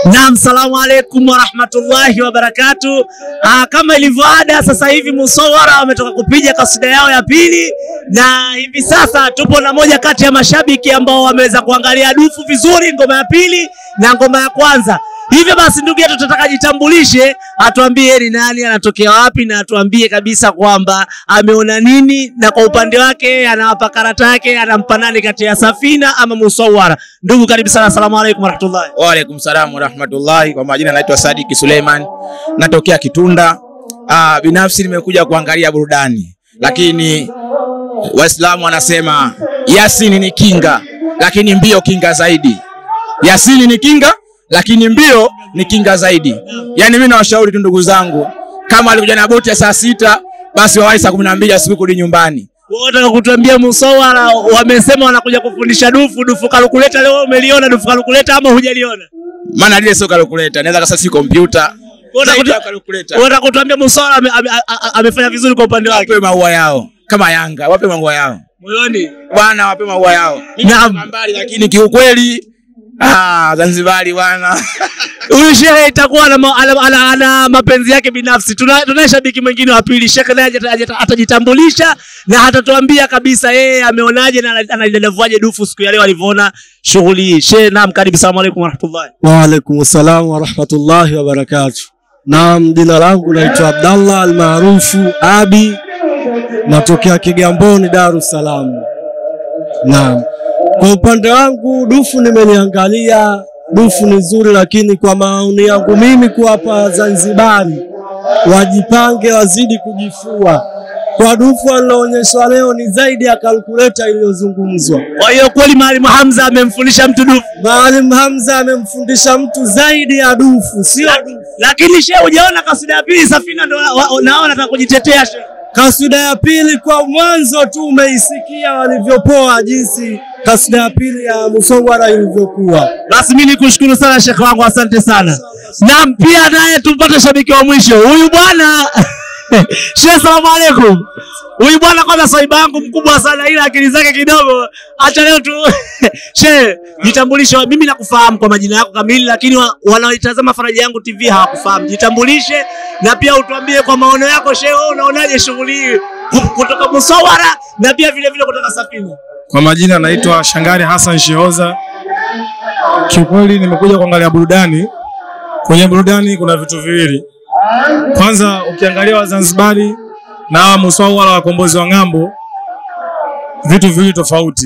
Naam, salamu alaikum warahmatullahi wabarakatu. Ah, kama ilivyo ada, sasa hivi Musawara wametoka kupiga kasida yao ya pili, na hivi sasa tupo na moja kati ya mashabiki ambao wameweza kuangalia dufu vizuri, ngoma ya pili na ngoma ya kwanza. Hivyo basi, ndugu yetu, tunataka jitambulishe, atuambie ni nani, anatokea wapi, na atuambie kabisa kwamba ameona nini, na kwa upande wake anawapa karata yake, anampa nani kati ya Safina ama Musawara. Ndugu, karibu sana, asalamu alaikum warahmatullahi Waalaikum salam warahmatullahi. Kwa majina naitwa Sadiki Suleiman, natokea Kitunda. Ah, binafsi nimekuja kuangalia burudani, lakini Waislamu wanasema Yasini ni kinga, lakini mbio kinga zaidi. Yasini ni kinga, lakini mbio ni kinga zaidi. Yaani mimi nawashauri tu ndugu zangu, kama alikuja na boti ya saa sita basi wawahi saa kumi na mbili asubuhi kurudi nyumbani. Wataka kutuambia Musawara wamesema wanakuja kufundisha dufu dufu kalkuleta. Leo umeliona dufu kalkuleta ama hujaliona? Maana lile sio kalkuleta, naweza kasa si kompyuta. Wataka Zaidi ya kutu- kalkuleta. wataka kutuambia Musawara ame- ame- a- a- amefanya vizuri kwa upande wake Wape maua yao kama Yanga, wape maua yao moyoni. bwana, wape maua yao. Naam, Mbali, lakini kiukweli ah, Zanzibari bwana huyu shehe itakuwa ana, ma- ana, ana, ana mapenzi yake binafsi. Tuna tunaye shabiki mwingine wa pili, shehe naye ata- ata- atajitambulisha na atatuambia kabisa yeye ameonaje na analidadavuaje dufu siku ya leo alivyoona shughuli hii. Shehe, naam, karibu. Salamu alaykum warahmatullahi. Waalaikum salam warahmatullahi wabarakatuh. Naam, jina langu naitwa Abdallah almaarufu Abi, natokea Kigamboni, Dar es Salaam. Naam, kwa upande wangu dufu nimeliangalia, dufu ni nzuri, lakini kwa maoni yangu mimi kuwapa Zanzibari wajipange, wazidi kujifua kwa dufu aliloonyeshwa leo ni zaidi ya kalkuleta iliyozungumzwa. Kwa hiyo kweli Mwalimu Hamza amemfundisha mtu dufu. Maalim Hamza amemfundisha mtu zaidi ya dufu, sio dufu. Lakini shehe, hujaona kasida ya pili Safina ndo wa- wa- nao nataka kujitetea shehe. Kasida ya pili kwa mwanzo tu umeisikia walivyopoa, jinsi kasida ya pili ya Musawara ilivyokuwa. Basi mimi nikushukuru sana shekhe wangu, asante sana. Naam, pia naye tupate shabiki wa mwisho huyu bwana shehe, salamu alaikum. Huyu bwana kwanza swaiba yangu mkubwa sana, ila akili zake kidogo. Acha leo tu shehe, jitambulishe. Mimi nakufahamu kwa majina yako kamili, lakini wa, wanaoitazama Faraja Yangu TV hawakufahamu. Jitambulishe na pia utuambie kwa maono yako shehe, wewe unaonaje shughuli hii ku- kutoka Musawara na pia vile vile kutoka Safina? Kwa majina naitwa Shangari Hassan Shehoza. Kiukweli nimekuja kuangalia burudani. Kwenye burudani kuna vitu viwili. Kwanza ukiangalia Wazanzibari na hawa Musawala wakombozi wa ng'ambo, vitu viwili tofauti.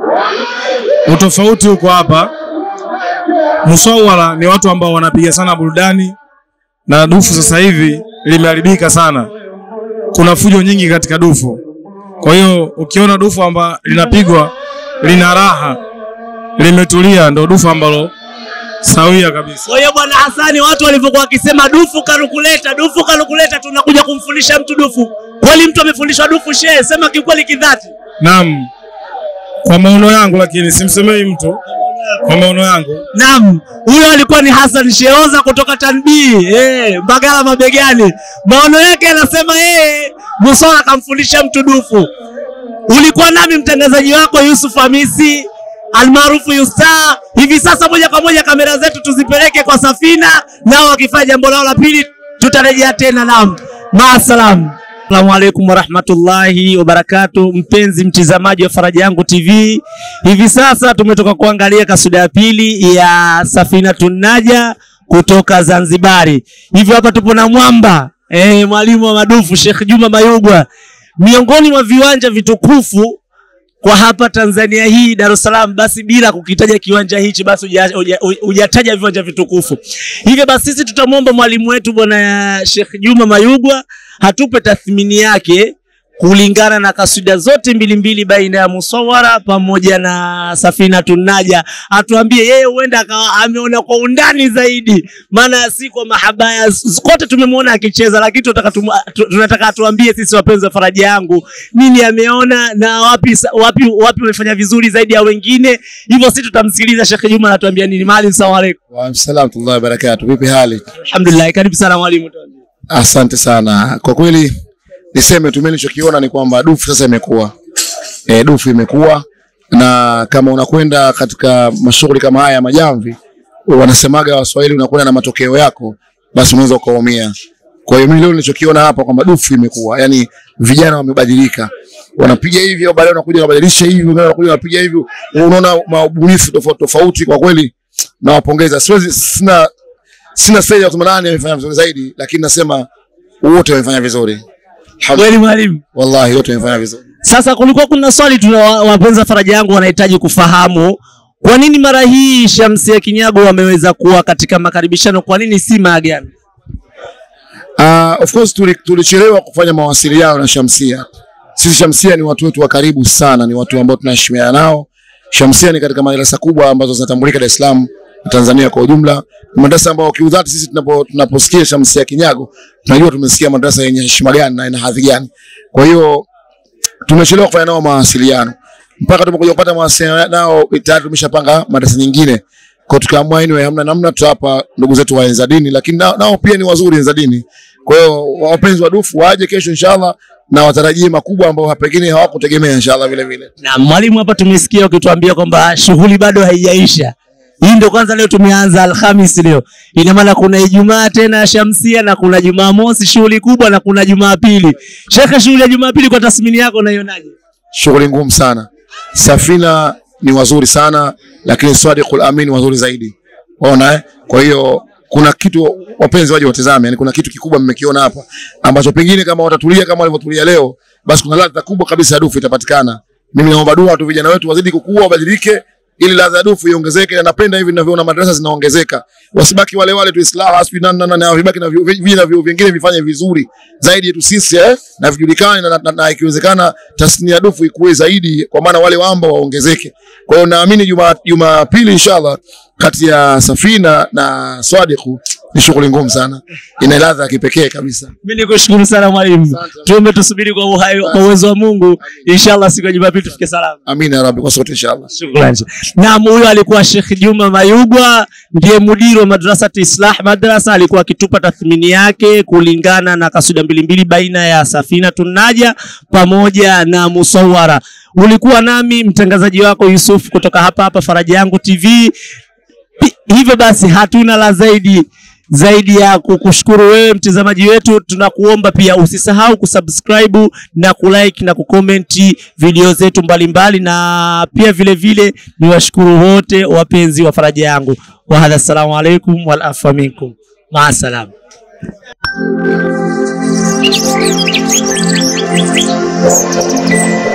Utofauti uko hapa. Musawala ni watu ambao wanapiga sana burudani na dufu sasa hivi limeharibika sana. Kuna fujo nyingi katika dufu. Kwa hiyo ukiona dufu amba linapigwa lina raha, limetulia, ndo dufu ambalo sawia kabisa. Kwa hiyo bwana Hasani, watu walivyokuwa wakisema dufu kalukuleta, dufu kalukuleta, tunakuja kumfundisha mtu dufu. Kweli mtu amefundishwa dufu shehe? Sema kikweli kidhati. Naam, kwa maono yangu, lakini simsemei mtu, kwa maono yangu. Naam, huyo alikuwa ni Hassan Sheoza kutoka Tanbii, eh, Mbagala mabegani. Maono yake anasema yeye Musala kamfundisha mtu dufu. Ulikuwa nami mtangazaji wako Yusuf Hamisi almaarufu Yusta. Hivi sasa moja kwa moja kamera zetu tuzipeleke kwa Safina, nao wakifanya jambo lao la pili, tutarejea tena. Naam, maasalam. Assalamu alaikum warahmatullahi wabarakatu, mpenzi mtizamaji wa Faraja Yangu TV. Hivi sasa tumetoka kuangalia kasida ya pili ya Safina Tunaja kutoka Zanzibari. Hivyo hapa tupo na mwamba eh, mwalimu wa madufu Sheikh Juma Mayugwa, miongoni mwa viwanja vitukufu kwa hapa Tanzania hii Dar es Salaam, basi bila kukitaja kiwanja hichi basi huja- huja- hujataja viwanja vitukufu. Hivyo basi sisi tutamwomba mwalimu wetu bwana Sheikh Juma Mayugwa hatupe tathmini yake kulingana na kasida zote mbili mbili baina ya Musawara pamoja na Safina Tunaja, atuambie yeye huenda akawa ameona kwa undani zaidi, maana si kwa mahabaya kote tumemwona akicheza, lakini tunataka tumu- tu- tunataka atuambie sisi wapenzi wa Faraja Yangu nini ameona na wapi sa- wapi wapi wamefanya vizuri zaidi ya wengine. Hivyo sisi tutamsikiliza Sheikh Juma anatuambia nini. Maalim, salamu alaykum. Waalaikumsalam warahmatullahi wabarakatuh. Vipi hali? Alhamdulillah, karibu sana mwalimu. Asante sana. Kwa kweli niseme tu mimi nilichokiona ni kwamba dufu sasa imekuwa e, dufu imekuwa na kama unakwenda katika mashughuli kama haya ya majamvi wanasemaga Waswahili, unakwenda na matokeo yako, basi unaweza ukaumia. Kwa hiyo mimi leo nilichokiona hapa kwamba dufu imekuwa, yani vijana wamebadilika, wanapiga hivi au baadaye wanakuja wanabadilisha hivi, wengine wanakuja wanapiga hivi, unaona maubunifu tofauti tofauti. Kwa kweli nawapongeza, siwezi sina sina stage ya kusema nani amefanya vizuri zaidi, lakini nasema wote wamefanya vizuri, Kweli mwalimu. wallahi wote wamefanya vizuri. Sasa kulikuwa kuna swali tuna wa- wapenzi wa faraja yangu wanahitaji kufahamu kwa nini mara hii Shamsia Kinyago wameweza kuwa katika makaribishano, kwa nini si maagano? Uh, of course tuli- tulichelewa kufanya mawasiliano na Shamsia. Sisi Shamsia ni watu wetu wa karibu sana, ni watu ambao tunaheshimiana nao. Shamsia ni katika madrasa kubwa ambazo zinatambulika Dar es Salaam na Tanzania kwa ujumla. Ni madrasa ambayo kiudhati sisi tunapo tunaposikia Shamsia Kinyago tunajua tumesikia madrasa yenye heshima gani na ina hadhi gani. Kwa hiyo tumechelewa kufanya nao mawasiliano mpaka tumekuja kupata mawasiliano nao, tayari tumeshapanga madarasa nyingine kwa tukaamua anyway, hamna namna, tutawapa ndugu zetu wa enza dini, lakini nao, nao pia ni wazuri enza dini. Kwa hiyo wapenzi wa dufu waje kesho inshallah, na watarajie makubwa ambao pengine hawakutegemea inshallah vile vile. Na mwalimu, hapa tumesikia ukituambia kwamba shughuli bado haijaisha. Hii ndio kwanza leo tumeanza Alhamis leo. Ina maana kuna Ijumaa tena ya Shamsia na kuna Jumamosi shughuli kubwa na kuna Jumapili. Shekhe, shughuli ya Jumapili kwa tathmini yako unaionaje? Shughuli ngumu sana. Safina ni wazuri sana, lakini Sadiqul Amin wazuri zaidi. Waona eh? Kwa hiyo kuna kitu wapenzi waje watazame, yani kuna kitu kikubwa mmekiona hapa ambacho pengine kama watatulia kama walivyotulia leo, basi kuna ladha kubwa kabisa ya dufu itapatikana. Mimi naomba dua tu vijana wetu wazidi kukua, wabadilike ili ladha ya dufu iongezeke, na napenda hivi ninavyoona madrasa zinaongezeka, wasibaki wale wale tu Islah asbi na na na vibaki na vi- vi- na vyuo vingine vifanye vizuri zaidi yetu sisi eh, na vijulikane na, na, na, na ikiwezekana tasnia ya dufu ikue zaidi, kwa maana wale wamba waongezeke. Kwa hiyo naamini juma Jumapili inshallah kati ya Safina na Swadiku ni shughuli ngumu sana, ina ladha ya kipekee kabisa. Mimi nikushukuru sana mwalimu. Tuombe tusubiri kwa uhai kwa uwezo wa Mungu. Inshallah siku ya Jumapili tufike salama. Amina ya Rabbi, kwa sote inshallah. Shukrani. Naam, huyo alikuwa Sheikh Juma Mayugwa, ndiye mudiri wa madrasa Islah Madrasa, alikuwa akitupa tathmini yake kulingana na kasuda mbili mbili baina ya Safina Tunaja pamoja na Musawara. Ulikuwa nami mtangazaji wako Yusuf kutoka hapa hapa Faraja Yangu TV. Pi- Hivyo basi hatuna la zaidi zaidi ya kukushukuru wewe mtazamaji wetu. Tunakuomba pia usisahau kusubscribe na kulike na kukomenti video zetu mbalimbali, na pia vile vile ni washukuru wote wapenzi wa Faraja Yangu. Wahadha, assalamu alaikum wal afwa minkum, maasalam. Thank you.